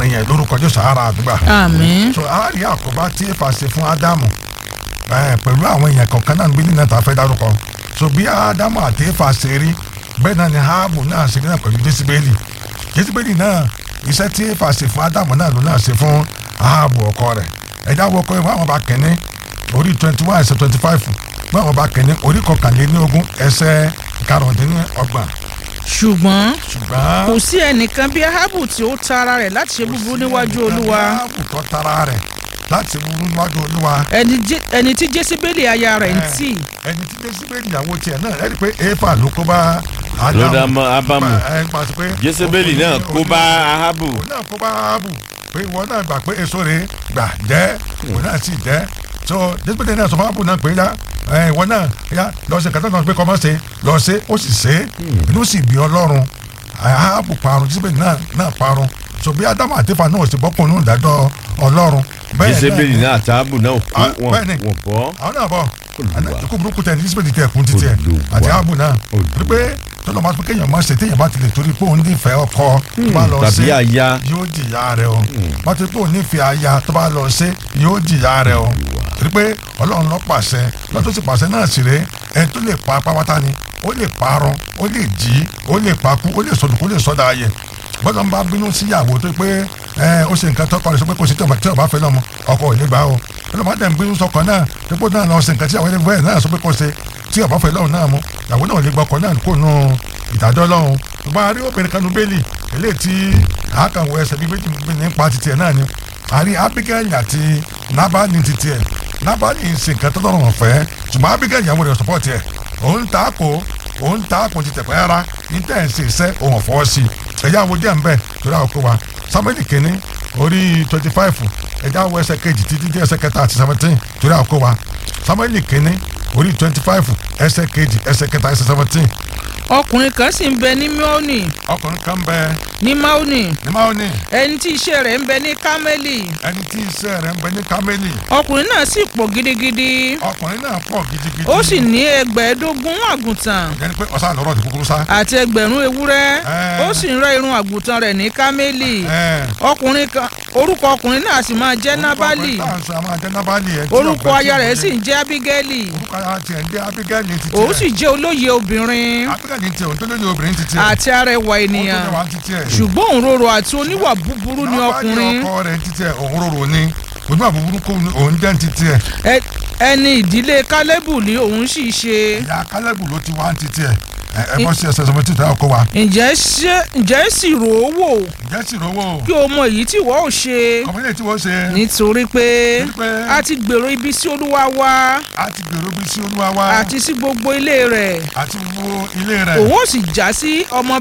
láàrin yẹn lórúkọ jésù ara àdúgbà àmín so a rí àkóbá tí Éfà ṣe fún ádámù ẹ, pẹ̀lú àwọn èèyàn kọ̀ọ̀kan náà níbi nínú ìtàfẹ́ dárúkọ so bí ádámù àti Éfà ṣe rí bẹ́ẹ̀ náà ni háàbù náà ṣe rí náà pẹ̀lú jésìbélì jésìbélì náà iṣẹ́ tí Éfà ṣe fún ádámù náà ló náà ṣe fún háàbù ọkọ rẹ̀ ẹ̀dá wọkọ ìwé àwọn ọba kẹ́ni orí twenty one ẹsẹ̀ twenty five ìwé àwọn ọba kẹ́ni orí kọkànlélógún ẹsẹ̀ karùndínlọ́gbọ̀n ṣùgbọ́n ṣùgbọ́n kò sí ẹnìkan bí ahabu tí ó ta ara rẹ̀ láti ṣe búburú níwájú olúwa háàbù tó tara rẹ̀ láti burú níwájú olúwa ẹni jé- ẹni tí jésìbélì aya rẹ̀ ń tì ẹni tí jésìbélì ìyàwó tiẹ̀ náà ẹni pé éfà ló kó bá ló dá mọ́ ábámù ẹ pàṣẹ pé jésébélì náà kó bá ahabu òun náà kó bá ábù pé ìwọ náà gbà pé èso rẹ̀ gbà jẹ́ òun náà sì jẹ́ so jésìbélì náà sọ fún ábù náà pé yá ẹ ìwọ náà yá lọ ṣe kàtà náà pé kọ́ mọ́ ṣe lọ ṣe ó sì ṣe inú sì bí ọlọ́run ábù parun jésìbélì náà náà parun so bí ádámù àti Éfà náà sì bọ́kùn nínú ìdájọ́ ọlọ́run bẹ́ẹ̀ náà jésébélì ni- náà àti ahabu náà kó Ah, wọn bẹ́ẹ̀ ni. wọn bọ́ àwọn náà bọ̀ Olúwa. ikú burúkú tẹ̀ ní sísèpèdì tẹ̀ kún títí ẹ̀ Olúwa. àti ààbò náà Olúwa. rí pé tọ́lọ́ máa pé kéèyàn máa ṣe téèyàn bá ti lè torí pé òun nífẹ̀ẹ́ ọkọ tó bá lọ tàbí ṣe aya yóò jìyà rẹ̀ o bá ti pé òun nífẹ̀ẹ́ aya tó bá lọ ṣe yóò jìyà rẹ̀ o rí pé ọlọ́run ló pàṣẹ lọ́tọ́ sì pàṣẹ náà sì rè ẹni tó lè pa pátá ni ó lè parun ó lè jí ó lè pakú ó lè sọdún ó lè sọdá ayẹ gbọ́dọ̀ ń bá bínú síyàwó tó pé ẹ ó ṣe nǹkan tọkọ rẹ̀ sọ pé kò sí tí ọba fẹ́ lọ́mọ ọkọ ò ní gbà o ọlọ́mọ dẹ̀ ń bínú sọkọ náà dípò náà lọ ṣe nǹkan tí àwọn ẹlẹ́gbẹ́ náà sọ pé kò ṣe tí ọba fẹ́ lọ́run náà mú ìyàwó náà ò lè gbọ́ ọkọ náà kó nu ìdájọ́ lọ́run ṣùgbọ́n a rí obìnrin kan nu bẹ́ẹ̀lì eléyìí tí àákànwò ẹsẹ̀ bíi méjì nípa titi ẹ̀ náà ni a rí Abigail àti Nabali titi ẹ̀ Nabali ń ṣe nǹkan tó lọ́rùn ọ̀fẹ́ ṣùgbọ́n Abigail ìyàwó rẹ̀ sọ́pọ̀tì ẹ̀ òun ta kò òun ta kò ti tẹ̀pẹ́ rárá ní tẹ̀ ń ṣe iṣẹ́ òun ọ̀fọ́ sí i ẹ̀yà wo díẹ̀ ń bẹ̀ torí àwọn kó wa Samuel kìíní orí twenty five ẹ̀yà wo ẹsẹ̀ kejì títí dé ẹsẹ̀ kẹta àti seventeen torí àwọn kó wa Samuel kìíní orí twenty five ẹsẹ̀ kejì ẹsẹ̀ kẹta ẹsẹ̀ seventeen ọkùnrin kan sì ń bẹ ní maoni ọkùnrin kan bẹ ní maoni ní Maoni ẹni tí iṣẹ́ rẹ̀ ń bẹ ní kámẹ́lì ẹni tí iṣẹ́ rẹ̀ ń bẹ ní Kámẹ́lì ọkùnrin náà sì pọ̀ gidigidi ọkùnrin náà pọ̀ gidigidi ó sì ní ẹgbẹ̀ẹ́dógún àgùntàn yẹni pé ọ̀sán lọ́rọ̀ ti kúkúrú sá. àti ẹgbẹ̀rún ewúrẹ́ Ẹ́. ó sì ń rẹ́ irun àgùntàn rẹ̀ ní kámẹ́lì Ẹ́. ọkùnrin kan orúkọ ọkùnrin náà sì máa jẹ́ nábàlì orúkọ ọkùnrin tá à ń sọ, a máa jẹ́ nábàlì ẹ̀ tí orúkọ ọ̀gbẹ́ tí aya rẹ̀ ọ̀gbẹ́ sì ń jẹ́ ábígẹ́lì orúkọ aya tiẹ̀ ń jẹ́ Abigail ti tiẹ̀ òun sì jẹ́ olóye obìnrin Abigail tiẹ̀ òun tó lóye obìnrin ti tiẹ̀ àti arẹwà ènìyàn òun tó lẹ́wà ti tiẹ̀ ṣùgbọ́n òǹrorò àti oníwà búburú ni ọkùnrin ọkọ rẹ̀ ti tiẹ̀ òun rorò ni ojú àbúrú kò ní òun jẹ́ ti tiẹ̀ Ẹ- ẹni ìdílé kálẹ́bù ni òun sì ṣe ìyá kálẹ̀bù ló ti wá ti tiẹ̀ ẹ ẹ bọ́ sí ẹsẹ̀ sọmọ títà ọkọ wa ǹjẹ́ ṣé ǹjẹ́ sì rò ó wò ǹjẹ́ sì rówó kí o mọ èyí tí wọ́n ò ṣe kọ̀mílẹ̀ tí wọ́n ṣe nítorí pé Nítorí pé a ti gbèrò ibi sí olúwa wa a ti gbèrò bí sí olúwa wa àti sí gbogbo ilé rẹ̀ àti wo ilé rẹ̀ òun ò sì já sí ọmọ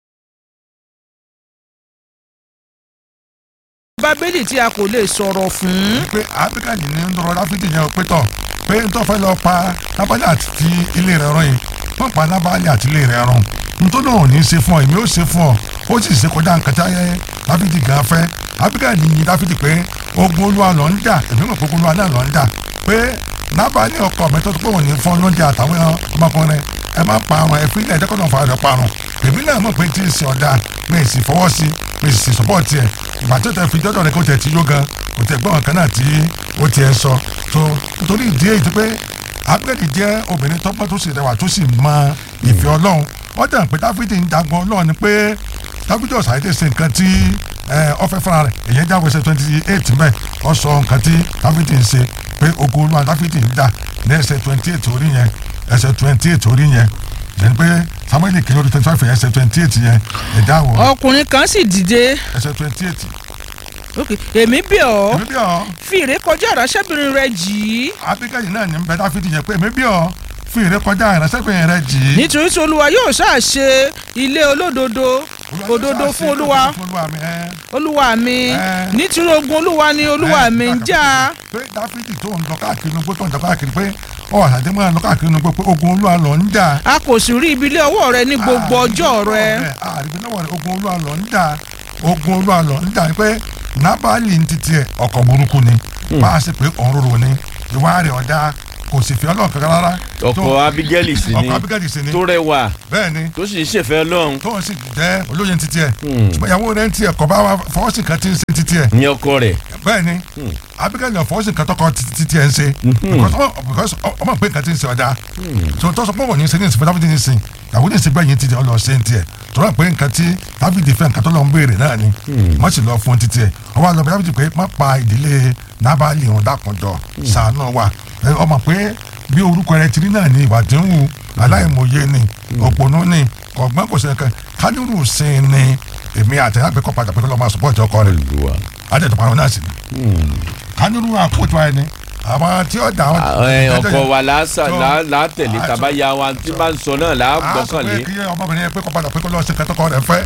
bábélì tí a kò lè sọ̀rọ̀ fún pé Abigail ní ń lọ Dáfídì yẹn pé tọ̀ pé ń tọ́ fẹ́ lọ pa Nábálì àti ilé rẹ̀ rán yìí wọ́n pa Nábálì àti ilé rẹ̀ rán nítorí òun ní í ṣe fún ọ èmi ó ṣe fún ọ ó sì ṣe kọjá nǹkan tí ayé Dáfídì gan fẹ́ Abigail ní Dáfídì pé ogun olúwa lọ ń jà èmi mọ̀ pé ogun olúwa náà lọ ń jà pé Nábálì ọkọ mi tó tó pé òun ní fún lóúnjẹ àtàwọn ọmọkùnrin ẹ má pa àwọn ẹ fi ilẹ̀ ẹ̀dẹ́kọ̀ náà fara rẹ̀ parun èmi náà mọ̀ pé tí ì ṣe ọ̀dà mi ì sì fọwọ́ sí mi ì sì sọ́pọ̀tì ẹ̀ ìgbà tó tẹ fi jọ́dọ̀ rẹ kó tẹ̀ tí yó gan kò tẹ̀ gbọ́n kan náà tí ó tiẹ̀ sọ tó nítorí ìdí èyí tó pé Ábígẹ́lì jẹ́ obìnrin tọ́pọ́ tó sì rẹwà tó sì mọ ìfẹ́ Ọlọ́run wọ́n dẹ̀ pé Dáfídì ń jagun Ọlọ́run ni pé Dáfídì ọ̀sà yìí ṣe nǹkan tí ọ fẹ́ fúnra rẹ̀ èyí jáwé ṣe twenty eight mẹ́ ọ sọ nǹkan tí Dáfídì ń ṣe pé ogun Olúwa Dáfídì ń jà ní ẹsẹ̀ twenty eight orí yẹn ẹsẹ̀ twenty eight orí yẹn yẹn pé Samuel kìlọ̀ orí twenty five ẹsẹ̀ twenty eight yẹn ẹ̀dá wọ̀ ọkùnrin kan sì dìde ẹsẹ̀ twenty eight ok èmi bẹ̀ ọ́ èmi bí ọ fi ìrékọjá ìránṣẹ́bìnrin rẹ jì í Ábígẹ́lì náà ní bẹ Dáfídì yẹn pé èmi bí ọ fi ìrékọjá ìránṣẹ́bìnrin rẹ jì í. nítorí tí olúwa yóò ṣáà ṣe ilé olódodo òdodo fún olúwa fún olúwa mi ẹ. olúwa mi Ẹ. nítorí ogun olúwa ni olúwa mi ń jà pé Dáfídì tó ń lọ káàkiri nugbó tó ń lọ káàkiri pé ọ àtàdé máa lọ káàkiri nugbó pé ogun olúwa lọ ń jà. a kò sì rí ibi ilé ọwọ́ rẹ ní gbogbo ọjọ́ rẹ àrígbé náà wà ní ogun olúwa lọ ń jà ogun olúwa lọ ń jà pé Nábálì ń titi ẹ ọkọ burúkú ni bá a ṣe pé òun rorò ni ìwà rẹ̀ ọ̀dà kò sì fi ọlọ́run kankan rárá. ọkọ abigail sì ni ọkọ abigail sì ni tó rẹwà bẹ́ẹ̀ ni tó sì ń ṣèfẹ́ lọ́hùn tóun sì jẹ́ olóye títí ẹ̀ ṣùgbọ́n ìyàwó rẹ̀ ń tiẹ̀ kọ́ bá wa fọwọ́sì kan tí ń ṣe títí ẹ̀ ní ọkọ rẹ̀ bẹ́ẹ̀ ni abigail náà fọwọ́sì kan tọkọ títí ẹ̀ ń ṣe because ọmọ- because ọmọ pé nǹkan tí ń ṣe ọ̀dà tó tó sọ pé wọ́n ní ṣe ní ìsìnkú dábìdì ní sìn ìyàwó ní ìsìnkú ẹ̀yìn títí ọlọ́ ṣe ń tiẹ̀ tó rà pé nǹkan tí dábìdì fẹ́ nǹkan tó lọ ń béèrè náà ni wọ́n sì lọ fún títí ẹ̀ ọwọ́ àlọ́ dábìdì pé má pa ìdílé nábàlì òun dákunjọ ṣàánú wa Ẹ, ọmọ pé bí orúkọ rẹ ti rí náà ni ìwà tí ń wù aláìmọye ni òpònú ni ọgbọ́n kò sẹ́kẹ̀ kánírù sin ni èmi àtẹ̀yàgbẹ́ kọ́ padà pé kọ́ lọ́ máa sọ́pọ̀ ìjọ kọ rẹ̀ olùwà adẹ́tọ̀ parọ́ náà sì ni kánírù àpótò ẹni àwọn tí ó dà wọn. ẹ, ọkọ wa làásà tó- là- là á tẹ̀lé Ah, tàbá ya wa tí bá ń sọ náà là á a sọ gbọ́kànlé pé kí ọmọbìnrin yẹn pé kọ́ padà pé kọ́ lọ́ọ́ ṣe kẹtọ́kọ rẹ̀ fẹ́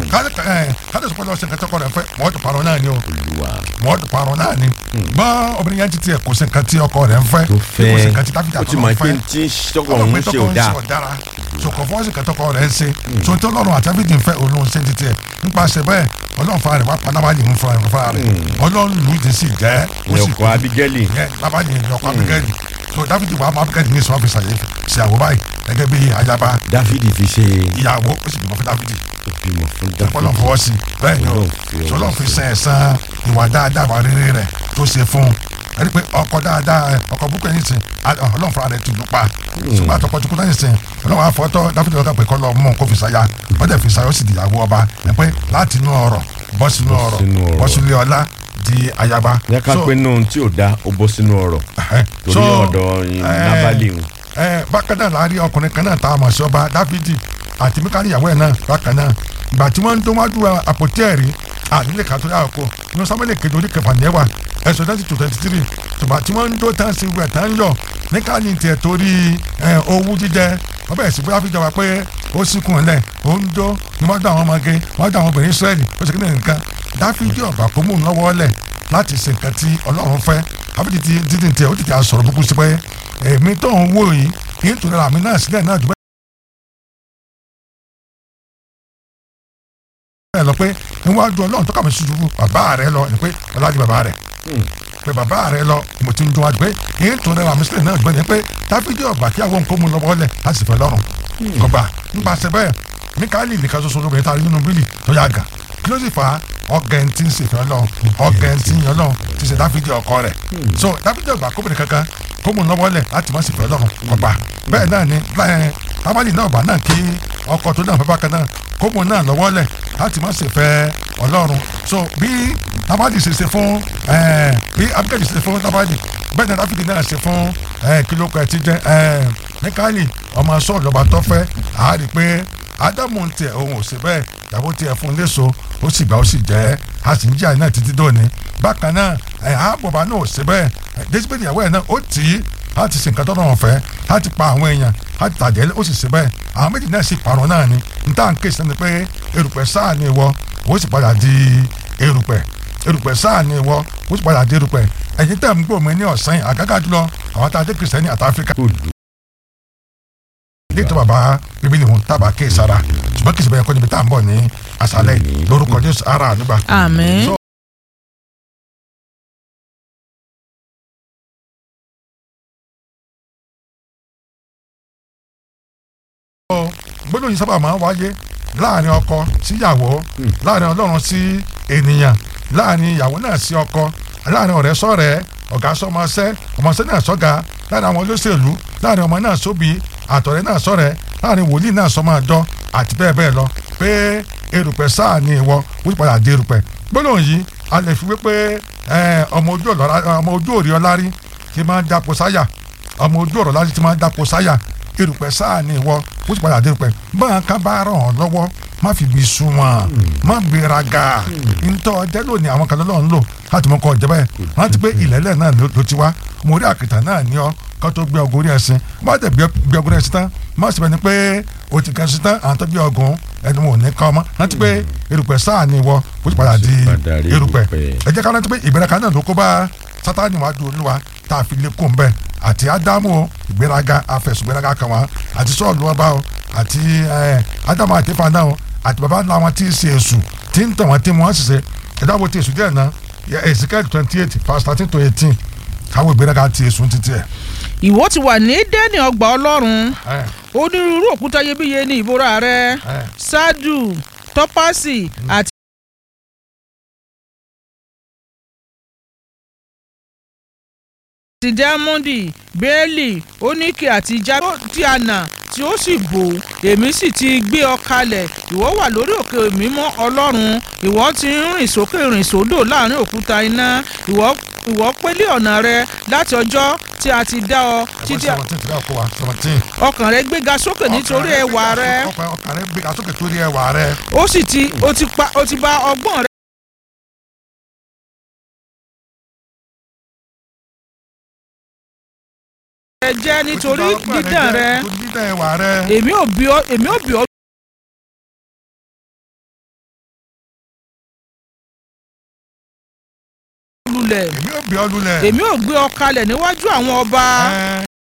káde sọ pé lọ́ọ́ ṣe kẹtọ́kọ rẹ̀ fẹ́ wọ́n ti parọ́ náà ni o olùwà wọ́n ti parọ́ náà ni gbọ́n obìnrin yẹn ti tiẹ̀ kò sí nǹkan tí ọkọ rẹ̀ ń fẹ́ tó kò sí nǹkan tí fẹ́ dáfídà ó tó ti lọ́ mọ̀ pé fẹ́ tí tọkọ ọmọ òun pé ṣe tọkọ ò ń dáa ṣe ọ̀dára sọkọ fọwọ́sì kẹtọ́kọ rẹ̀ ń ṣe so tí ọlọ́run àti abídì ń fẹ́ olóhùn ṣe ti tiẹ̀ nípasẹ̀ bẹ́ẹ̀ ọlọ́run fara rẹ̀ wá pa nábàlì ń fara rẹ̀ ọlọ́run lù ú ti sì jẹ́ ó ní sì ọkọ abigail yẹ nábàlì ní ọkọ abigẹ́lì so dáfídì wà á mọ abigẹ́lì ní ìsọ̀rọ̀ fi ṣàyẹ̀ ṣàwọ̀ báyìí gẹ́gẹ́ bí ayaba dáfídì fi ṣe ìyàwó ó sì bímọ fún dáfídì ìbímọ fún ọlọ́run dáfídì fọwọ́ sí bẹ́ẹ̀ ni o Ọlọ́run fi ọwọ́ ọlọ́run fi sẹ́ ẹ̀sán ìwà dáadáa wà rere rẹ̀ tó ṣe fún un ẹni pé ọkọ dáadáa ẹ, ọkọ búkọ ẹni sìn á- ọlọ́run fúnra rẹ̀ ti lù pa ṣùgbọ́n àtọkọ tó kú náà sìn ọlọ́run àfọ́tọ́ dáfídì ọkọ pé kọ́ lọ mú un kó fi ṣàyà wọ́n dẹ̀ fi ṣàyà ó sì di ìyàwó ọba ẹ pé láti inú ọ̀rọ̀ bọ́ sínú ọ̀rọ̀ sínú ọ̀rọ̀. bọ́ sínú ọlá di ayaba. ní ká So, pé nù tí ò da ó bọ́ sínú ọ̀rọ̀ ẹhẹ́, torí so, ọ̀dọ̀ ẹ, nábàlì ń ẹ bákan náà la rí ọkùnrin kan náà tá a mọ̀ sí ọba dáfídì àti mikali ìyàwó ẹ̀ náà bákan náà ìgbà tí wọ́n ń tó wájú àpótí ẹ̀rí àdílé kan tó yà kó inú sábẹ́lẹ̀ kejì orí kẹfà ní ẹ̀wà ẹ̀sùn twenty two twenty three tùbà tí wọ́n ń tó tán sí ìwẹ̀ tán yọ mikali tiẹ̀ torí ẹ̀, owú jíjẹ wọ́n bẹ̀rẹ̀ sí bóyá fi jọba pé ó síkùn ẹ̀ lẹ̀ ó ń jó ní wọ́n dá àwọn ọmọge wọ́n dá àwọn obìnrin israẹli ó sì kí ni nǹkan dáfídì ọ̀gbà kó mú un lọ́wọ́ lẹ̀ láti ṣe nǹkan tí ọlọ́run fẹ́ àbí títí títí tiẹ̀ ó tètè àsọ̀rọ̀ búkú sí pé èmi tó ń wò yìí kì í tún ra àmì náà sílẹ̀ náà jù bẹ́ẹ̀ lọ pé níwájú ọlọ́run tó kà mí ṣubú bàbá rẹ lọ ni pé ọlájú bàbá rẹ pé bàbá rẹ lọ mo ti ń dún wájú pé kì í tún ra àmì sílẹ̀ náà jù bẹ́ẹ̀ ni pé dáfídì ọ̀gbà kí àwọn nǹkan mú lọ́wọ́ lẹ̀ láti sì fẹ́ lọ́rùn kọgbà nípasẹ̀ bẹ́ẹ̀ míkáìlì nìkan ṣoṣo lóbìnrin tá a rí nínú bílì tó yá gà kí ló sì fà á ọgẹn tí ń ṣèfẹ́ ọlọ́run ọgẹn tí ń yan ọlọ́run ti ṣe dáfídì ọkọ rẹ̀ so dáfídì ọgbà kóbìnrin kankan kó mú lọ́wọ́ lẹ̀ láti má ṣèfẹ́ ọlọ́run kọgbà bẹ́ẹ̀ náà ni láyẹn tábàlì náà ọgbà náà kí ọkọ tó náà fẹ́ bákan náà kó mú náà lọ́wọ́ lẹ̀ láti má ṣèfẹ́ ọlọ́run so bí tábàlì ṣe ṣe fún ẹ, bí abigail ṣe ṣe fún tábàlì bẹ́ẹ̀ ni dáfídì náà ṣe fún ẹ, kí ló kọ ẹ ti jẹ ẹ, míkáìlì ọmọ sọ́ọ̀lù ọba tó fẹ́ àá rí i pé ádámù ń tiẹ̀ òun ò sí bẹ́ẹ̀ ìyàwó tiẹ̀ fún un léṣo ó sì gbà ó sì jẹ́ a sì ń jí àná títí dòní bákan náà ẹ̀ àbọ̀bá náà ò sí bẹ́ẹ̀ jésìbẹ́ẹ̀lì ìyàwó ẹ̀ náà ó tì í a ti ṣe nǹkan tó náà fẹ́ a ti pa àwọn èèyàn a ti tàjẹ́ ó sì sí bẹ́ẹ̀ àwọn méjì náà sì parọ́ náà ni n tá à ń ké sí ni pé erùpẹ̀ sáà ni ìwọ ó sì padà di erùpẹ̀ erùpẹ̀ sáà ni ìwọ ó sì padà di erùpẹ̀ ẹ̀yin tẹ̀ ń gbòmí ní ọ̀sán yìí àgágá jùlọ àwọn tá a dé kìrìsìtẹ́nì àti áfíríkà ilé tó bàbá bíbélì hùn tábà ké sara ṣùgbọ́n kìí ṣe bẹ́ẹ̀ kọ́ níbi tá à ń bọ̀ ní àṣálẹ̀ lórúkọ jésù ara àdúgbà. àmín. So, gbọ́dọ̀ yìí sábà máa ń wáyé láàrin ọkọ síyàwó láàrin ọlọ́run sí ènìyàn láàrin ìyàwó náà sí ọkọ láàrin ọ̀rẹ́ sọ̀rẹ́ ọ̀gá sọmọṣẹ́ ọmọṣẹ́ náà sọ́gà láàrin àwọn olóṣèlú láàrin ọmọ náà sóbì àtọ̀rẹ́ náà sọ̀rẹ́ láàrin wòlíì náà sọmọ àjọ àti bẹ́ẹ̀ bẹ́ẹ̀ lọ pé erùpẹ̀ sáà ni ìwọ wípé padà dé erùpẹ̀ gbọ́dọ̀ yìí a lè fi wípé ẹ, ọmọ ojú ọ̀lọ́ra- ọmọ ojú òrì ọlárí ti máa ń dàpọ̀ sáyà ọmọ ojú ọ̀rọ̀ láti ti máa ń dàpọ̀ sáyà erùpẹ̀ sáà ni ìwọ ó sì padà dé erùpẹ̀ báwọn kan bá ràn ọ́ lọ́wọ́ má fi bí sun wọn má gbéraga ntọ́ ọjẹ́ lónìí àwọn kan lọ́wọ́ ń lò láti mọ kọ́ ọjẹ́ báyìí rántí pé ìlẹ́lẹ̀ náà ló ló ti wá mo rí àkìtà náà ní ọ kó tó gbé ọgọ́ orí ẹ̀sìn má tẹ̀ gbé gbé ọgọ́ orí ẹ̀sìn tán má sì bẹ́ni pé o ti kàn sí tán àwọn tó gbé ọgùn ẹni wọn ò ní kọ́ ọmọ rántí pé erùpẹ̀ sáà ni ìwọ ó sì padà di padà rí erùpẹ̀ erùpẹ̀. ẹ jẹ́ ká rántí pé ìgbéraga náà ló kó bá sátani wàá dùn olúwa tá a fi lé kó ń bẹ àti ádámù o, ìgbéraga afẹ̀sùn ìgbéraga kan wá àti sọ́ọ̀lù ọba o àti ẹ, ádámù àti Éfà náà o àti bàbá ńlá wọn tí ì ṣe èṣù tí ń tàn wọn tí wọn sì ṣe ẹ̀dá wo ti èṣù díẹ̀ náà Ezekiel twenty eight verse thirteen to eighteen káwọn ìgbéraga ti èṣù títí ẹ̀. ìwọ ti wà ní dẹ́ni ọgbà ọlọ́run ẹ onírúurú òkúta iyebíye ní ìbora rẹ ẹ ṣáàdù tọ́pásì àti. ti diamondi bẹ́ẹ̀lì oníkè àti játíànà tí ó sì bò èmi sì ti gbé ọ kalẹ̀ ìwọ wà lórí òkè mímọ́ ọlọ́run ìwọ ti ń rìn sókè rìn sódò láàrin òkúta iná ìwọ ìwọ pélé ọ̀nà rẹ láti ọjọ́ tí a ti dá ọ ẹgbẹ́ títí seventeen ti ká kó wa seventeen. ọkàn rẹ gbéga sókè nítorí ẹwà rẹ ọkàn ọkàn rẹ gbéga sókè torí ẹwà rẹ. ó sì ti ó ti pa ó ti bà ọgbọ́n rẹ. rẹ jẹ́ nítorí dídán rẹ nítorí dídán ẹwà rẹ. èmi ò bí ọ èmi ò bí ọ. lulẹ̀ èmi ò bí ọ lulẹ̀. èmi ò gbé ọ kalẹ̀ níwájú àwọn ọba Ẹ,